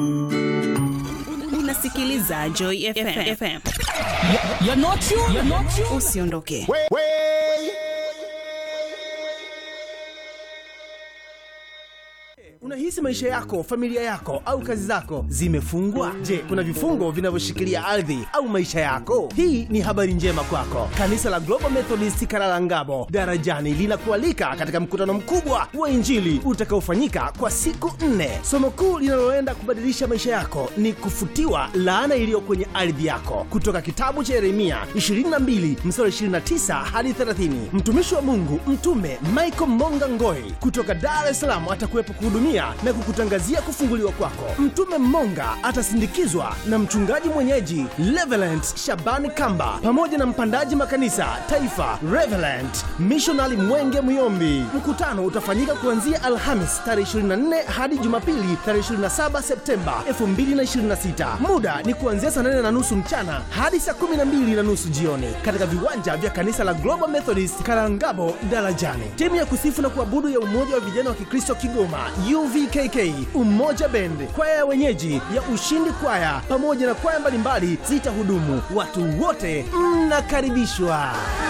unasikiliza Joy FM. FM. You're not you. You're not you. Usiondoke. Unahisi maisha yako, familia yako au kazi zako zimefungwa? Je, kuna vifungo vinavyoshikilia ardhi au maisha yako? Hii ni habari njema kwako. Kanisa la Global Methodist Karalangabo Darajani linakualika katika mkutano mkubwa wa Injili utakaofanyika kwa siku nne. Somo kuu linaloenda kubadilisha maisha yako ni kufutiwa laana iliyo kwenye ardhi yako, kutoka kitabu cha Yeremia 22 mstari 29 hadi 30. Mtumishi wa Mungu Mtume Michael Monga Ngoi kutoka Dar es Salaam atakuwepo kuhudumia na kukutangazia kufunguliwa kwako. Mtume Monga atasindikizwa na mchungaji mwenyeji Reverend Shabani Kamba pamoja na mpandaji makanisa taifa Reverend Missionary Mwenge Muyombi. Mkutano utafanyika kuanzia Alhamis tarehe 24 hadi Jumapili tarehe 27 Septemba 2026. Muda ni kuanzia saa 8 na nusu mchana hadi saa 12 na nusu jioni katika viwanja vya kanisa la Global Methodist Karangabo Darajani. Timu ya kusifu na kuabudu ya Umoja wa Vijana wa Kikristo Kigoma UVKK, Umoja Bend, kwaya ya wenyeji ya Ushindi Kwaya pamoja na kwaya mbalimbali zitahudumu. Watu wote mnakaribishwa.